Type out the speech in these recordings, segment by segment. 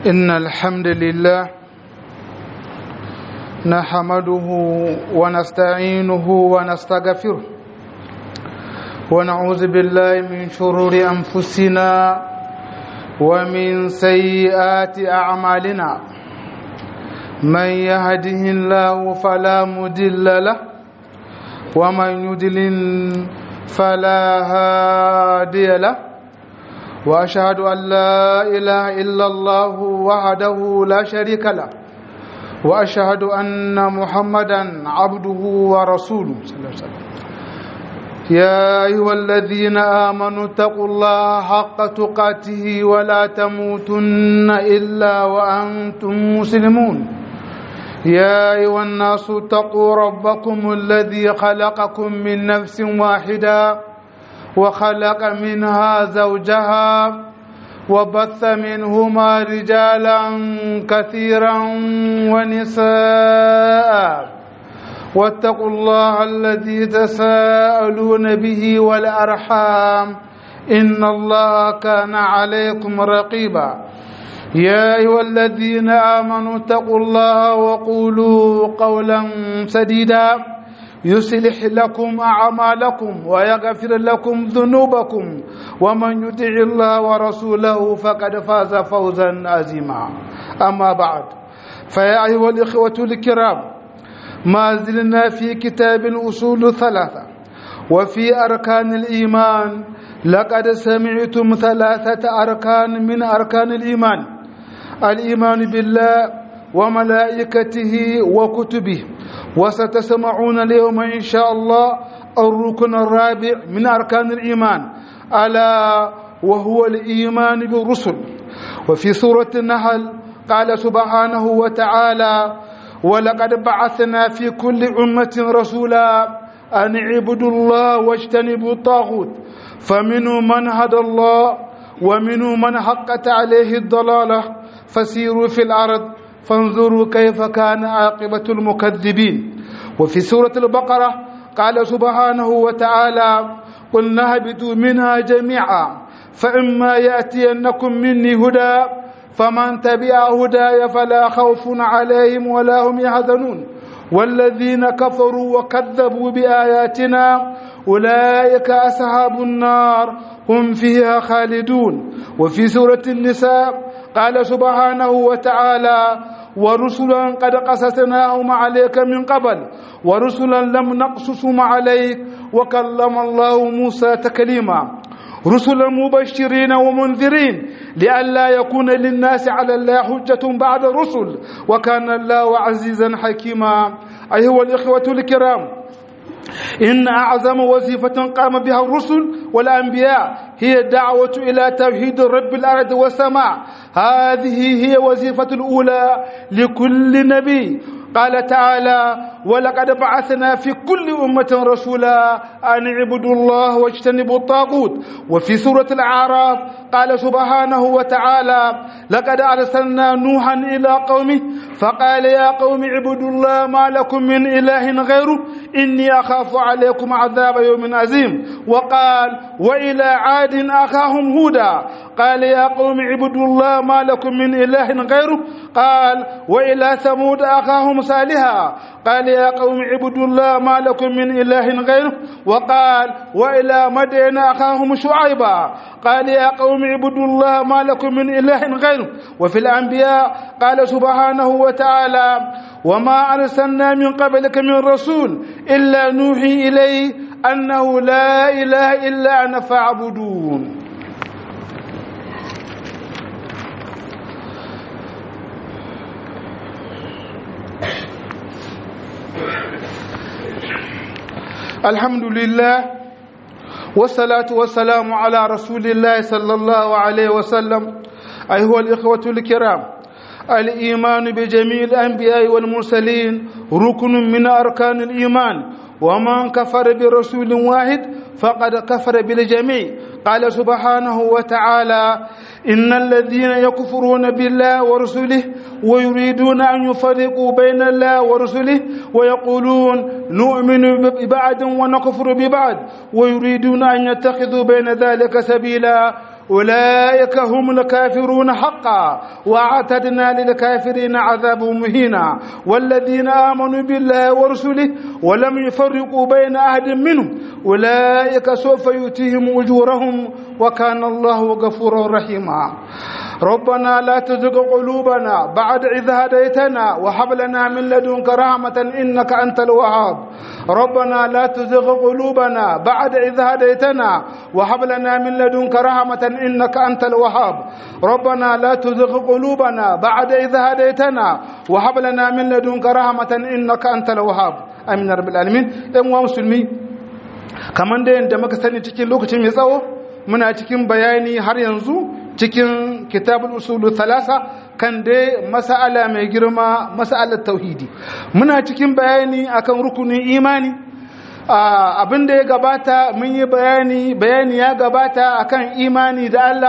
إن الحمد لله نحمده ونستعينه ونستغفره ونعوذ بالله من شرور أنفسنا ومن سيئات أعمالنا من يهده الله فلا مدل له ومن يدلل فلا هادي له واشهد ان لا اله الا الله وحده لا شريك له واشهد ان محمدا عبده ورسوله صلى الله عليه وسلم يا ايها الذين امنوا اتقوا الله حق تقاته ولا تموتن الا وانتم مسلمون يا ايها الناس اتقوا ربكم الذي خلقكم من نفس واحده وخلق منها زوجها وبث منهما رجالا كثيرا ونساء واتقوا الله الذي تساءلون به والارحام ان الله كان عليكم رقيبا يا ايها الذين امنوا اتقوا الله وقولوا قولا سديدا يصلح لكم أعمالكم ويغفر لكم ذنوبكم ومن يطع الله ورسوله فقد فاز فوزا عظيما أما بعد فيا أيها الإخوة الكرام ما زلنا في كتاب الأصول ثلاثة وفي أركان الإيمان لقد سمعتم ثلاثة أركان من أركان الإيمان الإيمان بالله وملائكته وكتبه وستسمعون اليوم إن شاء الله الركن الرابع من أركان الإيمان ألا وهو الإيمان بالرسل وفي سورة النحل قال سبحانه وتعالى ولقد بعثنا في كل أمة رسولا أن اعبدوا الله واجتنبوا الطاغوت فمنهم من هدى الله ومنهم من حقت عليه الضلالة فسيروا في الأرض فانظروا كيف كان عاقبة المكذبين وفي سورة البقرة قال سبحانه وتعالى قل نهبطوا منها جميعا فإما يأتينكم مني هدى فمن تبع هداي فلا خوف عليهم ولا هم يحزنون والذين كفروا وكذبوا بآياتنا أولئك أصحاب النار هم فيها خالدون وفي سورة النساء قال سبحانه وتعالى ورسلا قد قصصناهم عليك من قبل ورسلا لم نقصصهم عليك وكلم الله موسى تكليما رسلا مبشرين ومنذرين لئلا يكون للناس على الله حجة بعد الرسل وكان الله عزيزا حكيما أيها الإخوة الكرام إن أعظم وظيفة قام بها الرسل والأنبياء هي الدعوة إلى توحيد رب الأرض والسماء هذه هي وظيفة الأولى لكل نبي قال تعالى ولقد بعثنا في كل أمة رسولا أن اعبدوا الله واجتنبوا الطاغوت وفي سورة الأعراف قال سبحانه وتعالى لقد أرسلنا نوحا إلى قومه فقال يا قوم اعبدوا الله ما لكم من إله غيره إني أخاف عليكم عذاب يوم عظيم وقال وإلى عاد أخاهم هودا قال يا قوم اعبدوا الله ما لكم من إله غيره قال وإلى ثمود أخاهم صالحا قال يا قوم اعبدوا الله ما لكم من إله غيره وقال وإلى مدين أخاهم شعيبا قال يا قوم اعبدوا الله ما لكم من إله غيره وفي الأنبياء قال سبحانه وتعالى وما أرسلنا من قبلك من رسول إلا نوحي إليه أنه لا إله إلا أنا فاعبدون الحمد لله والصلاة والسلام على رسول الله صلى الله عليه وسلم أيها الإخوة الكرام الإيمان بجميع الأنبياء والمرسلين ركن من أركان الإيمان ومن كفر برسول واحد فقد كفر بالجميع قال سبحانه وتعالى إن الذين يكفرون بالله ورسله ويريدون أن يفرقوا بين الله ورسله ويقولون نؤمن ببعض ونكفر ببعض ويريدون أن يتخذوا بين ذلك سبيلا أولئك هم الكافرون حقا وأعتدنا للكافرين عذاب مهينا والذين آمنوا بالله ورسله ولم يفرقوا بين أحد منهم أولئك سوف يؤتيهم أجورهم وكان الله غفورا رحيما ربنا لا تزغ قلوبنا بعد إذ هديتنا وهب لنا من لدنك رحمة إنك أنت الوهاب ربنا لا تزغ قلوبنا بعد إذ هديتنا وهب لنا من لدنك رحمة إنك أنت الوهاب ربنا لا تزغ قلوبنا بعد إذ هديتنا وهب لنا من لدنك رحمة إنك أنت الوهاب آمين رب العالمين أموا مسلمين كمان da yadda muka sani cikin lokacin mai tsawo muna cikin bayani har yanzu cikin kitabul usulu thalasa kan dai mas'ala mai girma mas'alar tauhidi muna cikin bayani akan rukunin imani abin da ya gabata mun yi bayani bayani ya gabata akan imani da Allah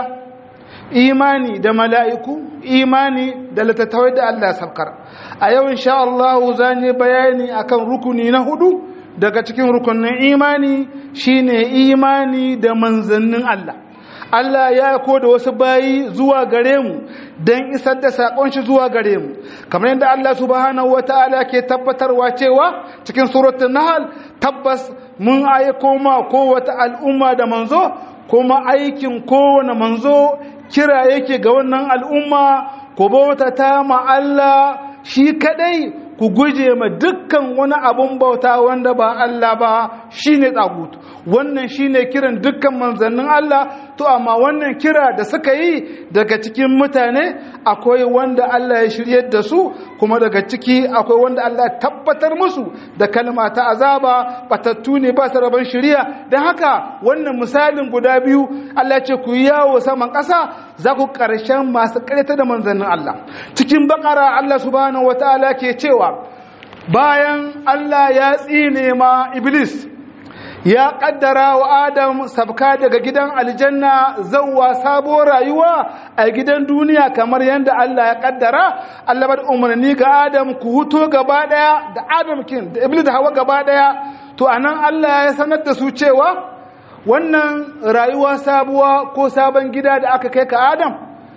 imani da mala'iku imani da littattafai da Allah sabkar a yau insha Allah zan yi bayani akan rukuni na hudu daga cikin rukunin imani shine imani da manzannin Allah Allah ya ko da wasu bayi zuwa gare mu don isar da saƙon shi zuwa gare mu kamar yadda Allah subhanahu wataala ke tabbatarwa cewa cikin suratul nahl tabbas mun aiko ma kowace al'umma da manzo kuma aikin kowane manzo kira yake ga wannan al'umma ku bautata ma Allah shi kadai ku guje ma dukkan wani abun bauta wanda ba Allah ba shine tsagutu wannan shine kiran dukkan manzannin Allah to amma wannan kira da suka yi daga cikin mutane akwai wanda Allah ya shiryar da su kuma daga ciki akwai wanda Allah ya tabbatar musu da kalma ta azaba batattu ne ba su rabon shiriya don haka wannan misalin guda biyu Allah ce ku yi yawo saman ƙasa za ku ƙarshen masu ƙareta da manzannin Allah cikin bakara Allah subhanahu wataala ke cewa bayan Allah ya tsine ma Iblis ya kaddara wa Adam sabka daga gidan aljanna zauwa sabo rayuwa a gidan duniya kamar yadda Allah ya kaddara Allah bada umarni ga Adam ku huto gaba daya da Adam kin da Iblis da Hawa gaba daya to anan Allah ya sanar da su cewa wannan rayuwa sabuwa ko sabon gida da aka kai ka Adam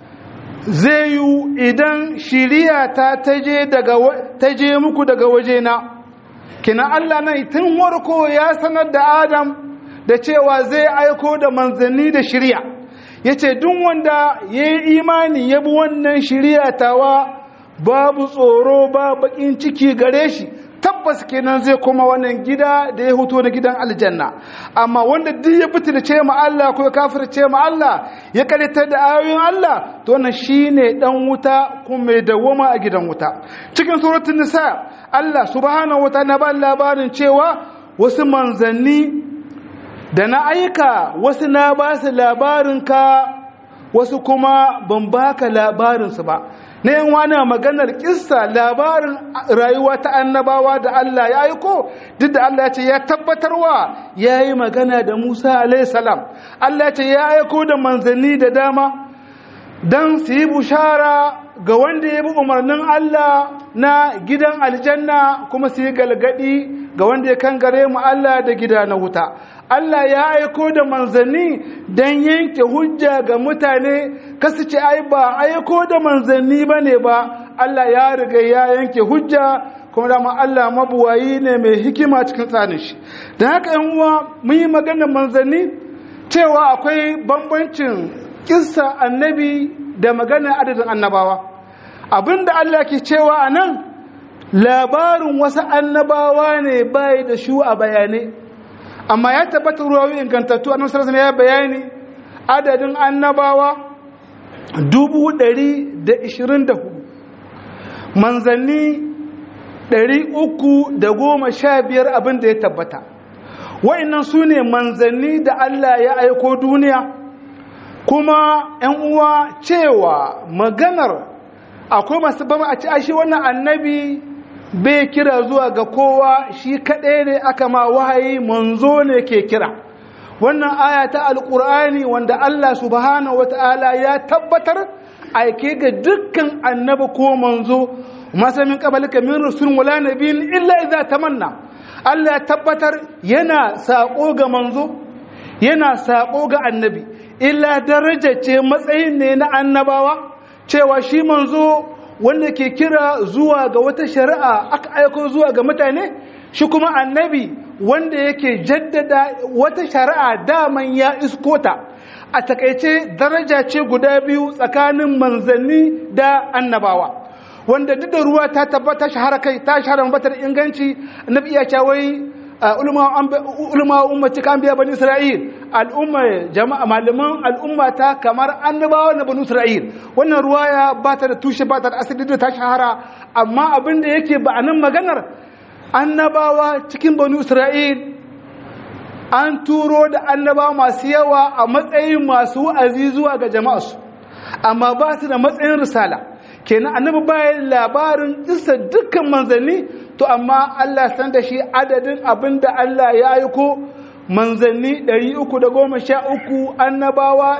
zai yi idan shiriya ta taje muku daga wajena kina Allah nan tun warko ya sanar da Adam da cewa zai aiko da manzanni da shiriya yace duk wanda ya yi imani ya bi wannan shiriya tawa babu tsoro ba bakin ciki gare shi tabbas kenan zai koma wannan gida da ya huto na gidan aljanna amma wanda duk ya fitilce ma Allah ko ya kafirce ma Allah ya karitar da ayoyin Allah to wannan shine dan wuta kuma mai dawoma a gidan wuta cikin suratul nisa Allah subhanahu wataala ba labarin cewa wasu manzanni da na aika wasu na ba su labarin ka wasu kuma ban baka labarin su ba na yin wani maganar kissa labarin rayuwa ta annabawa da Allah ya aiko duk da Allah ya ce ya tabbatarwa ya yi magana da Musa alaihissalam Allah ya ce ya aiko da manzanni da dama don su yi bushara ga wanda ya bi umarnin Allah na gidan aljanna kuma su yi galgadi ga wanda ya kangare mu Allah da gida na wuta Allah ya aiko da manzanni don yanke hujja ga mutane kasu ce ai ba aiko da manzanni ba ne ba Allah ya riga ya yanke hujja kuma dama Allah mabuwayi ne mai hikima cikin tsarin shi da haka yan uwa mun yi maganar manzanni cewa akwai bambancin kissa annabi da maganar adadin annabawa abinda Allah ke cewa a nan labarin wasu annabawa ne bai da shu a bayanai amma ya tabbata ruwawi ingantattu annabi sallallahu ya bayani adadin annabawa dubu ɗari da ishirin da hudu manzanni ɗari uku da goma sha biyar abin da ya tabbata wa'annan su ne manzanni da Allah ya aiko duniya kuma ‘yan uwa cewa maganar akwai masu bama a ci ashe wannan annabi bai kira zuwa ga kowa shi kaɗai ne aka ma wahayi manzo ne ke kira wannan aya ta alƙur'ani wanda Allah subhanahu wata'ala ya tabbatar aike ga dukkan annabi ko manzo masa min qabalika min rasulun wala nabiyyin illa idza tamanna Allah ya tabbatar yana sako ga manzo yana sako ga annabi illa daraja ce matsayin ne na annabawa cewa shi manzo wanda ke kira zuwa ga wata shari'a aka aiko zuwa ga mutane shi kuma annabi wanda yake jaddada wata shari'a daman ya iskota a takaice daraja ce guda biyu tsakanin manzanni da annabawa wanda duk da ruwa ta tabbata shahara kai ta shahara batar inganci annabi iya cawai ulama ummati kan biya bani isra'il al'umma jama'a malaman al'umma ta kamar annabawa na bani isra'il wannan ruwaya ba ta da tushe ba ta da asali da ta shahara amma abin da yake ba a nan maganar annabawa cikin bani isra'il an turo da annabawa masu yawa a matsayin masu wa'azi zuwa ga jama'arsu amma ba su da matsayin risala kenan annabi bayan labarin isa dukkan manzanni to amma Allah san da shi adadin abin da Allah ya aiko manzanni 313 annabawa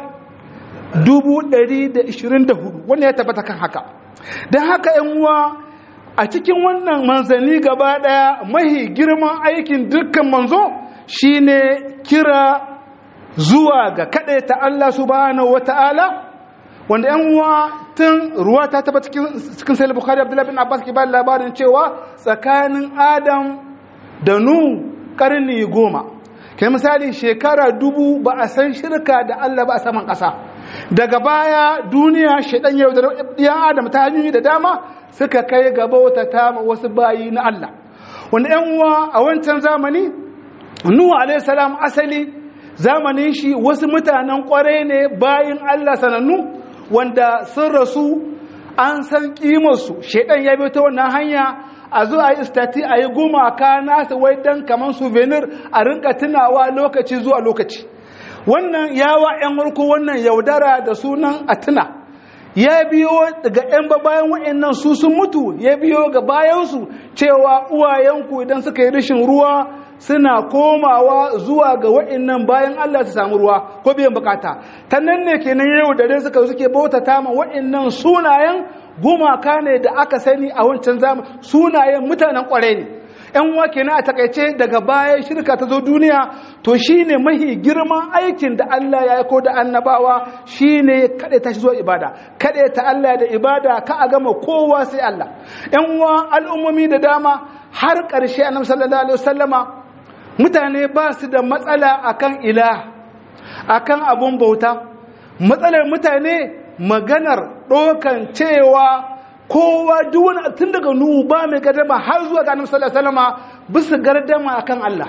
124 wannan ya tabbata kan haka don haka yan uwa a cikin wannan manzanni gaba daya mahi girman aikin dukkan manzo shine kira zuwa ga ta Allah subhanahu wata'ala wanda yan uwa tun ruwa ta taba cikin sai bukhari abdullahi bin abbas ke ba labarin cewa tsakanin adam da nu karni goma kai misali shekara dubu ba a san shirka da allah ba a saman ƙasa daga baya duniya shaidan yau da ɗiyan adam ta hanyoyi da dama suka kai gaba wata tama wasu bayi na allah wanda yan uwa a wancan zamani nuhu alaihi salam asali zamanin shi wasu mutanen kwarai ne bayin allah sanannu wanda sun rasu an san kimarsu shaidan ya bi ta wannan hanya a zo a yi istati a yi gumaka nasa wai dan kamar souvenir a rinka tunawa lokaci zuwa lokaci wannan yawa yan warko wannan yaudara da sunan a tuna ya biyo daga yan bayan wa'annan su sun mutu ya biyo ga bayansu cewa uwayenku idan suka yi rashin ruwa suna komawa zuwa ga wa'annan bayan Allah su samu ruwa ko biyan bukata ta nan ne kenan yau da dai suka suke bautata ma wa'annan sunayen gumaka ne da aka sani a wancan zamani sunayen mutanen kwarai ne yan uwa kenan a takaice daga baya shirka ta zo duniya to shine mahi girman aikin da Allah ya aiko da annabawa shine kada ta zuwa ibada kada ta Allah da ibada ka a gama kowa sai Allah yan uwa al'ummomi da dama har ƙarshe annabi sallallahu alaihi wasallama mutane ba su da matsala akan ilah akan abun bauta matsalar mutane maganar ɗokan cewa kowa duk wani tun daga nuhu ba mai gardama har zuwa ga annabi sallallahu alaihi wasallama bisa gardama akan Allah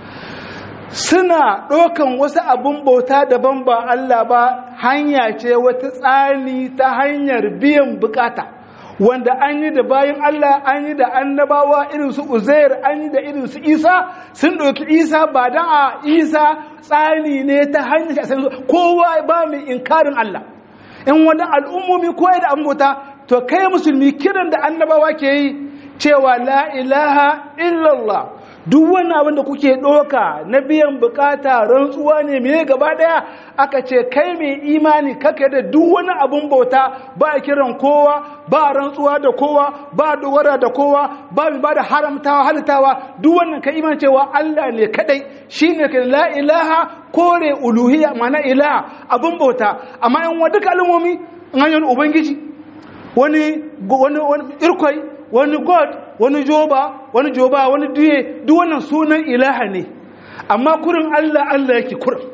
suna ɗokan wasu abun bauta daban ba Allah ba hanya ce wata tsani ta hanyar biyan bukata wanda an yi da bayan Allah an yi da annabawa irin su Uzair an yi da irin su Isa sun ɗauki Isa ba dan a Isa tsani ne ta hanyar shi kowa ba mai inkarin Allah in wani al'ummomi ko da ambota to kai musulmi kiran da annabawa ke yi cewa la ilaha illallah duk wani abin da kuke ɗoka na biyan bukata rantsuwa ne mai gaba ɗaya aka ce kai mai imani kaka da duk wani abin bauta ba a kiran kowa ba rantsuwa da kowa ba dogara da kowa ba mai ba da haramtawa halittawa duk wannan ka iman cewa Allah ne kadai shine ka la ilaha kore uluhiyya mana ilaha abin bauta amma in wa duka al'ummomi in hanyar ubangiji wani wani irkwai wani god wani joba wani joba wani duye duk wannan sunan ilaha ne amma kurin Allah Allah yake kurin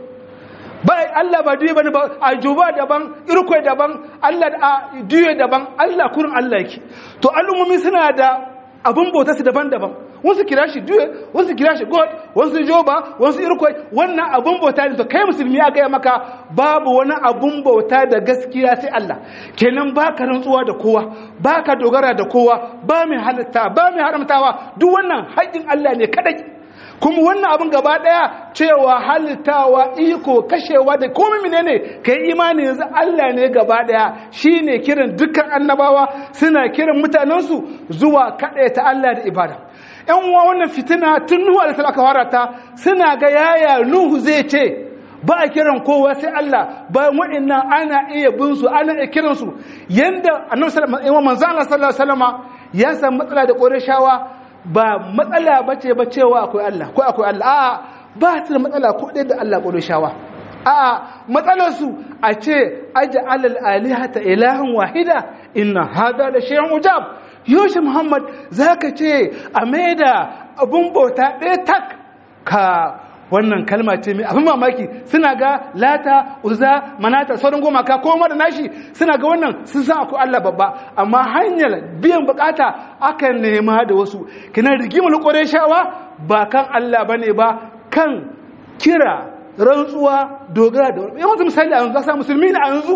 ba Allah ba duye bane ba a joba daban irkwai daban Allah a duye daban Allah kurin Allah yake to al'ummomi suna da abun bauta su daban-daban wasu kira shi duye wasu kira shi god wasu joba wasu irkwai wannan abun bauta ne to kai musulmi ya gaya maka babu wani abun bauta da gaskiya sai Allah kenan baka rantsuwa da kowa baka dogara da kowa ba mai halitta ba mai haramtawa duk wannan haƙƙin Allah ne kadai kuma wannan abin gaba daya cewa halittawa iko kashewa da komai menene kai imani yanzu Allah ne gaba daya shine kiran dukkan annabawa suna kiran mutanensu zuwa ta Allah da ibada yan uwa wannan fitina tun Nuhu alaihi aka fara ta suna ga yaya Nuhu zai ce ba a kiran kowa sai Allah bayan wa'annan ana iya bin su ana iya kiran su yanda annabi sallallahu alaihi wasallam ya san matsala da Qurayshawa ba matsala bace ba cewa akwai Allah ko akwai Allah a'a ba ta da matsala ko da Allah Qurayshawa a matsalarsu a ce aji alal alihata ilahan wahida inna hada da shayan ujab yoshi muhammad za ka ce a maida abun bauta ɗaya tak ka wannan kalma ce mai abin mamaki suna ga lata uza manata sauran gumaka ko da nashi suna ga wannan sun sa ku Allah babba amma hanyar biyan bukata akan nema da wasu kina rigimar shawa ba kan Allah bane ba kan kira rantsuwa dogara da wani yawan misali a yanzu za musulmi ne a yanzu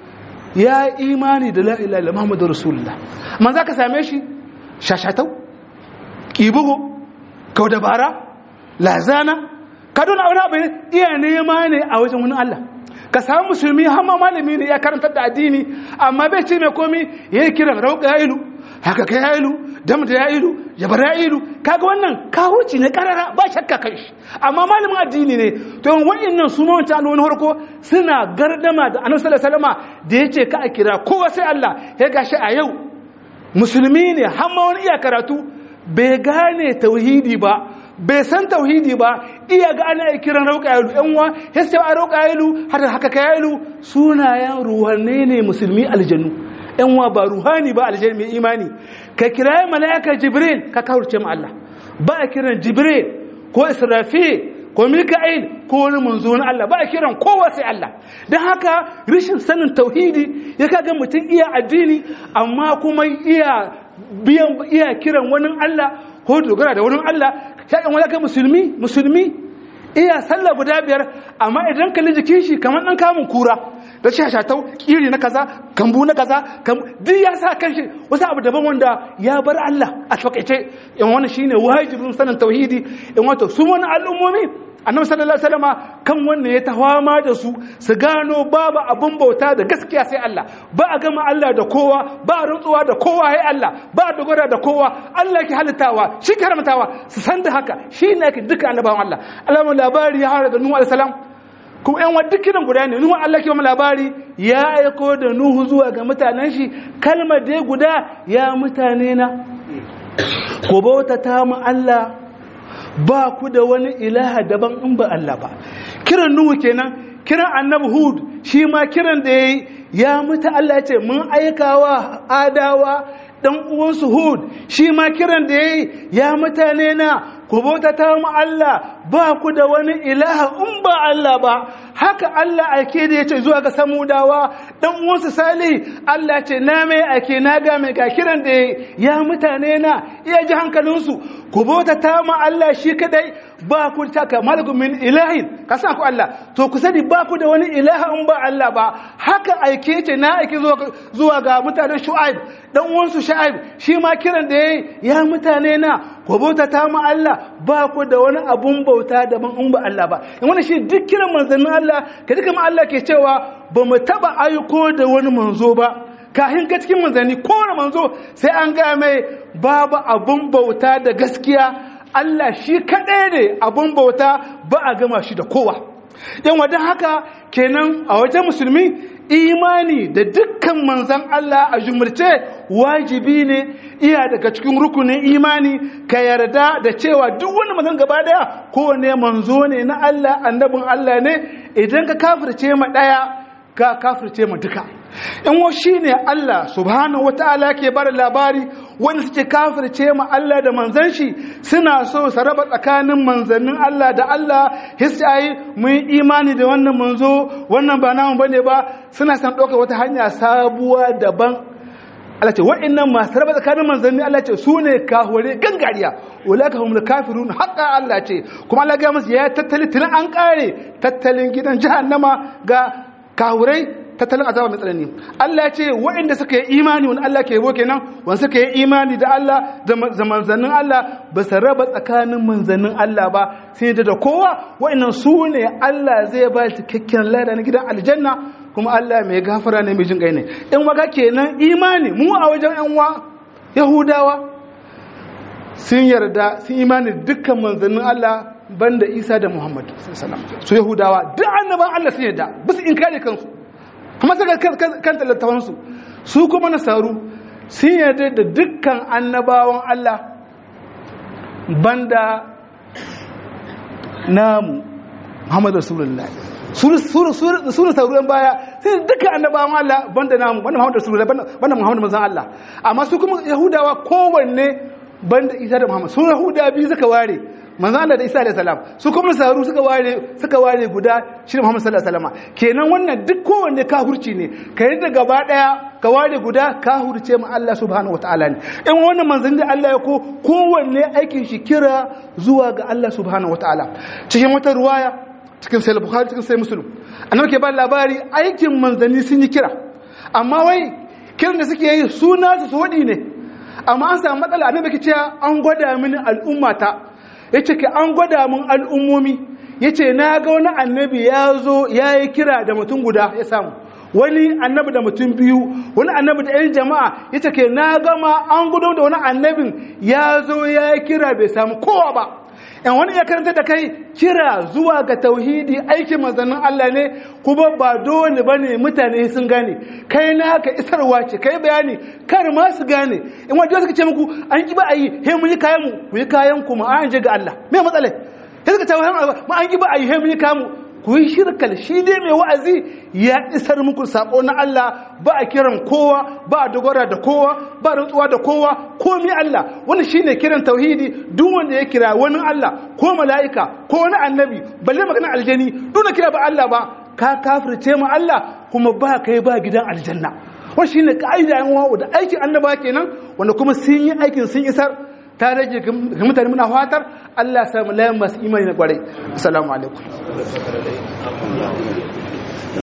ya imani da la'ila da muhammadu rasulullah man za ka same shi shashatau ƙibugu kau dabara lazana ka duna wani abu iya nema ne a wajen wani allah ka samu musulmi hamma malami ne ya karantar da addini amma bai ce mai komi ya yi kiran rauka ya ilu haka ka ya ilu dam da ya ilu jabar ya ilu kaga wannan kawuci ne karara ba shakka kan shi amma malamin addini ne to yin wa'annan su mawanta alwani harko suna gardama da annabi sallallahu alaihi wasallam da yace ka a kira kowa sai Allah ya gashi a yau musulmi ne hamma wani iya karatu bai gane tauhidi ba bai san tauhidi ba iya ga ana kiran rauka yalu yan uwa hesse a rauka yalu har haka ka yalu sunayen ruhanne ne musulmi aljannu yan uwa ba ruhani ba aljannu mai imani ka kiraye mala'ika jibril ka kawurce ma Allah ba a kiran jibril ko israfil ko mika'il ko wani manzo na Allah ba a kiran kowa sai Allah don haka rashin sanin tauhidi ya kaga mutum iya addini amma kuma iya biyan iya kiran wani Allah ko dogara da wani Allah ya kan wani musulmi musulmi iya sallah guda biyar amma idan kalli jikin shi kamar dan kamun kura da shi shatau kiri na kaza kambu na kaza duk ya sa kanshi wasu abu daban wanda ya bar Allah a takaice in wani shine wajibin sanin tauhidi in wato su wani al'ummomi annabi sallallahu alaihi wasallama kan wannan ya tawama da su su gano babu abun bauta da gaskiya sai Allah ba a gama Allah da kowa ba a rantsuwa da kowa sai Allah ba a dogara da kowa Allah ke halittawa shi ke haramtawa su san da haka shi ne ke duka annabawan Allah Allah labari ya hara da Nuhu alaihi salam kuma yan wadda kiran guda ne Nuhu Allah ke mu labari ya aiko da Nuhu zuwa ga mutanen shi kalmar da guda ya mutane na ko bauta ta mu Allah ba ku da wani ilaha daban in ba Allah ba kiran nuhu kenan kiran annabi hud shi ma kiran da yayi ya muta Allah ya ce mun aikawa adawa dan uwansu hud shi ma kiran da yayi ya mutane na ku bautata mu Allah ba ku da wani ilaha in ba Allah ba haka Allah ake da yace zuwa ga samudawa dan uwansu salih Allah ce na mai ake na ga mai ga kiran da ya mutane na iya ji hankalinsu ku bautata mu Allah shi kadai ba ku ta kamar min ilahin ka san ku Allah to ku sani ba ku da wani ilaha in ba Allah ba haka aike ce na aike zuwa ga mutanen Shu'aib dan uwansu Shu'aib shi ma kiran da yayi ya mutane na ku bautata mu Allah ba ku da wani abun bauta daban in ba Allah ba in wannan shi duk kiran manzannin Allah ka duka ma Allah ke cewa ba mu taba aiko da wani manzo ba kahin ga cikin manzanni kowane manzo sai an gaya mai babu abun bauta da gaskiya Allah shi kaɗai ne abun bauta ba a gama shi da kowa yan wadda haka kenan a wajen musulmi imani da dukkan manzan Allah a jumurce wajibi ne iya daga cikin rukunin imani ka yarda da cewa duk wani manzan gaba daya kowane manzo ne na Allah annabin Allah ne idan ka kafirce ma daya ka kafirce ma duka in wa shi ne Allah subhanahu wa ta'ala ke bada labari wanda suke kafirce ma Allah da manzan shi suna so su raba tsakanin manzannin Allah da Allah hisayi mun imani da wannan manzo wannan ba namu bane ba suna san ɗauka wata hanya sabuwa daban Allah ce wa'annan masu raba tsakanin manzanni Allah ce su ne kahore gangariya ulaka humul kafirun haqa Allah ce kuma Allah ga musu ya tattali tun an kare tattalin gidan jahannama ga kahurai tattalin azaba mai tsanani Allah ya ce waɗanda suka yi imani wani Allah ke yabo kenan wani suka yi imani da Allah da manzannin Allah ba su raba tsakanin manzannin Allah ba sai da kowa waɗannan su ne Allah zai ba cikakken lada na gidan aljanna kuma Allah mai gafara ne mai jin kai ne in waka kenan imani mu a wajen yan wa Yahudawa sun yarda sun imani dukkan manzannin Allah banda Isa da Muhammad su Yahudawa duk annaban Allah sun yarda bisu in kare kansu kuma saka kan littafansu su kuma nasaru sun yarda da dukkan annabawan Allah banda namu Muhammad Rasulullah su ne sauran baya sai duka annabawan Allah banda namu banda Muhammadu Rasulullah banda Muhammadu manzon Allah amma su kuma Yahudawa kowanne banda Isa da Muhammad su Yahuda biyu suka ware manzon Allah da Isa alayhi salam su kuma saru suka ware suka ware guda shi Muhammad sallallahu alaihi wasallam kenan wannan duk kowanne kafirci ne kai da gaba daya ka ware guda ka hurce mu Allah subhanahu wataala ne in wannan manzon da Allah ya ko kowanne aikin shi kira zuwa ga Allah subhanahu wataala cikin wata ruwaya cikin sai bukhari cikin sai muslim annabi ke ba labari aikin manzanni sun yi kira amma wai kiran da suke yi suna su wadi ne amma an samu matsala annabi ke cewa an gwada mini al'ummata yace ke an gwada min al'ummomi yace na ga wani annabi ya zo ya yi kira da mutum guda ya samu wani annabi da mutum biyu wani annabi da 'yan jama'a ya ce ke na gama an gudu da wani annabin ya zo ya yi kira bai samu kowa ba yan wani ya karanta da kai kira zuwa ga tauhidi aikin manzannin Allah ne kuma ba dole ba ne mutane sun gane kai na ka isarwa ce kai bayani kar ma su gane in wajen suka ce muku an ki ba a yi he mun yi kayan mu mu yi kayan ku mu an je ga Allah me matsala sai suka ce ma an ki ba a yi he mun yi kayan mu ku yi shirkal shi dai mai wa'azi ya isar muku sako na Allah ba a kiran kowa ba a dogara da kowa ba rantsuwa da kowa komi Allah wani shine kiran tauhidi duk wanda ya kira wani Allah ko mala'ika ko wani annabi balle magana aljani duk da kira ba Allah ba ka kafirce mu Allah kuma ba kai ba gidan aljanna wani shine ka'ida yan uwa da aikin annaba kenan wanda kuma sun yi aikin sun isar ta rage ga mutane muna fatar Allah ya samu layan masu imani na kwarai assalamu alaikum